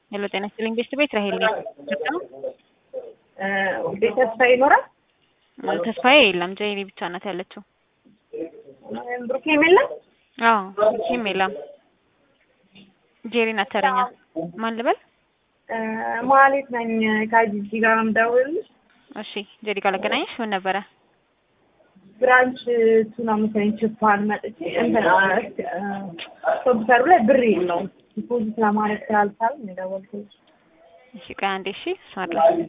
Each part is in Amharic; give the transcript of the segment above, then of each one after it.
ሄሎ ጤና ይስጥልኝ ቤስት ቤት ራሄል ነኝ። ቤት ተስፋ ይኖራል። ተስፋዬ የለም ጀይሪ ብቻ ናት ያለችው። ብሩኬም የለም። አዎ ብሩኬም የለም። ጄሪ ናት ተረኛ። ማን ልበል? ማለት ነኝ ከጂጂ ጋር ነው የምደውልልሽ። እሺ ጄሪ ጋር ላገናኝሽ። ምን ነበረ? ብራንች ቱና መሰለኝ ችፓን መጥቼ እንትን ኮምፒውተሩ ላይ ብር የለውም ዲፖዚት ለማድረግ ስላልቻልን ነው የደወልኩልሽ። እሺ ቆይ አንዴ እሺ እሷ አድረስ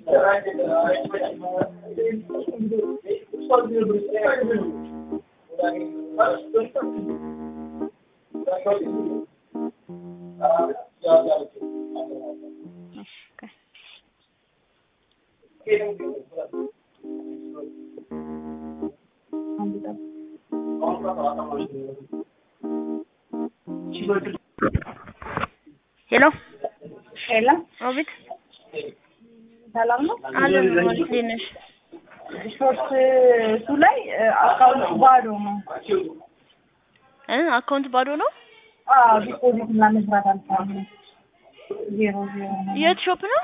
እሺ ቆይ ሄሎ ሄሎ አቤት ሰላም ነው። አለን ማለት እንዴት ነሽ? ሾርት እሱ ላይ አካውንት ባዶ ነው። እ አካውንት ባዶ ነው። አዎ ዲፖዚት እና መስራት አልቻልንም። ዜሮ ዜሮ ነው። የት ሾፕ ነው?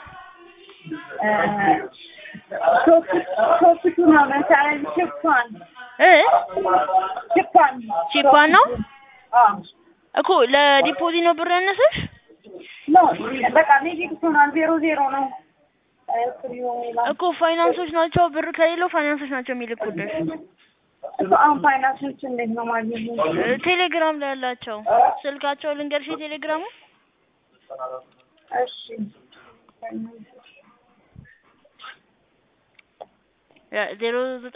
ሾፕ ሾፕ ቱና መሰለኝ ችፓን እ ችፓን ቺፓን ነው አዎ እኮ ለዲፖዚት ነው ብር ያነሰሽ? ኖ በቃ ኔጌቲቭ ሆኗል። ዜሮ ዜሮ ነው። እኮ ፋይናንሶች ናቸው ብር ከሌለው ፋይናንሶች ናቸው የሚልኩልሽ። እሱ አሁን ፋይናንሶች እንዴት ነው ማግኘት ነው? እ ቴሌግራም ላይ ያላቸው ስልካቸው ልንገርሽ የቴሌግራሙ እሺ ዜሮ